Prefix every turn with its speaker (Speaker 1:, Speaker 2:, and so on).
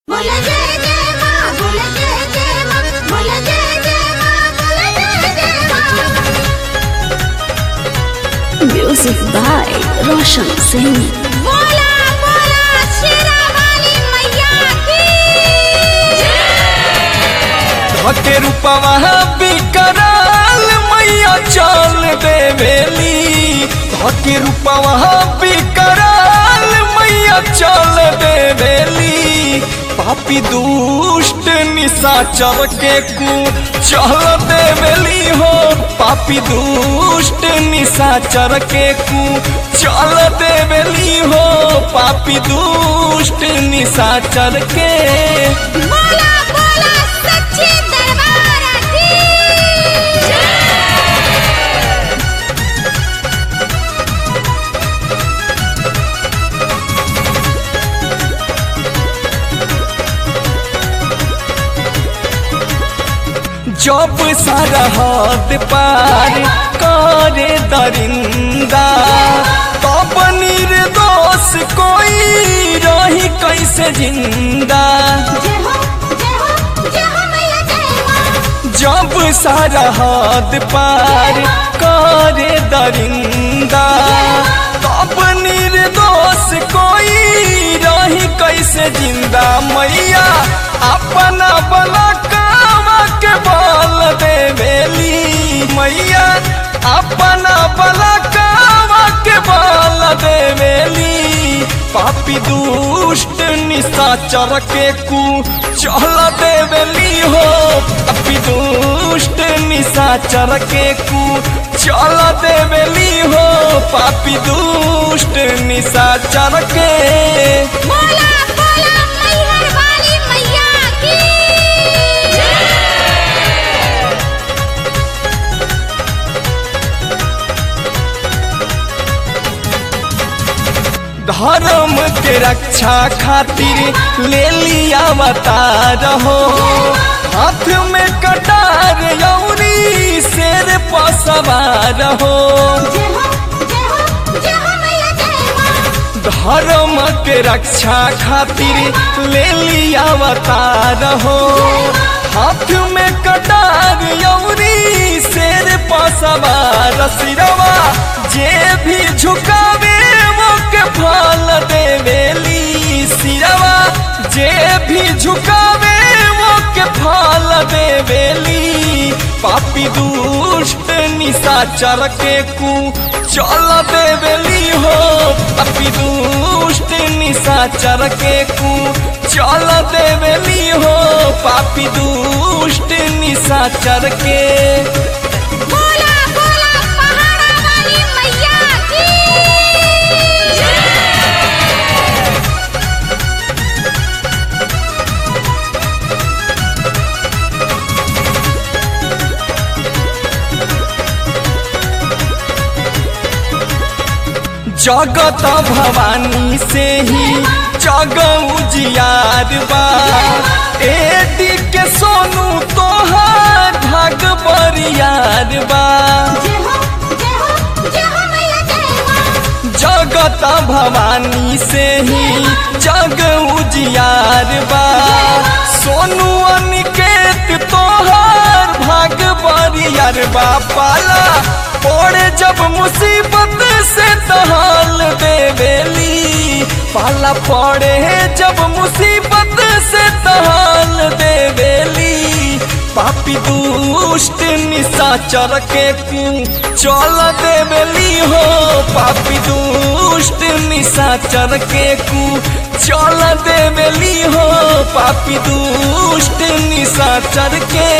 Speaker 1: बोला जय जय माँ बोला जय जय माँ बोला जय जय माँ बोला जय जय माँ
Speaker 2: Music by Roshan Singh.
Speaker 1: बोला बोला शेरा वाली मैया की
Speaker 3: धके रूपवा बिकराल मैया चल देवेली धके रूपवा बिकराल मैया चल देवेली पापी दुष्ट निशाचर के कु चल देवेली हो पापी दुष्ट निशाचर के कु चल देवेली हो पापी दुष्ट निशाचर के
Speaker 1: बोला बोला सच्चे दरबार की
Speaker 3: जब सरहद पार करे दरिंदा तब निर्दोष कोई रही कैसे जिंदा
Speaker 1: जय हो जय हो जय हो मैया जय माँ
Speaker 3: जब सरहद पार करे दरिंदा तब निर्दोष कोई रही कैसे जिंदा मैया अपना बलकावा के बल देवेली मैया अपना बलकावा के बल देवेली पापी दुष्ट निशाचर के कु चल देवेली हो पापी दुष्ट निशाचर के कु चल देवेली हो पापी दुष्ट निशाचर के
Speaker 1: बोला बोला मैहर वाली मैया की
Speaker 3: धर्म के रक्षा खातिर ले लिया अवतार हो हाथ में कटार यौरी शेर पर सवार हो
Speaker 1: जय हो जय हो जय हो मैया जय माँ
Speaker 3: धर्म के रक्षा खातिर ले लिया अवतार हो हाथ में कटार यौरी शेर पर सवार सिरवा जे भी झुकावे वो के फल देवेली सिरवा जे भी झुकावे वो के फल देवेली पापी दुष्ट निशाचर के कु चल देवेली हो पापी दुष्ट निशाचर के कु चल देवेली हो पापी दुष्ट निशाचर के
Speaker 1: बोला बोला पहाड़ा वाली मैया की
Speaker 3: जगत भवानी से ही जग उजियार बा एडी के सोनू तोहार भाग बरियार बा
Speaker 1: जय हो जय हो जय हो मैया जय माँ
Speaker 3: जगत भवानी से ही जग उजियार बा सोनू अनिकेत तोहार भाग बरियार बा पाला पड़े जब मुसीबत से तहाल देवेली पाला पड़े जब मुसीबत से तहाल देवेली पापी दुष्ट निशाचर के कु चल देवेली हो पापी दुष्ट निशाचर के कु चल देवेली हो पापी दुष्ट निशाचर के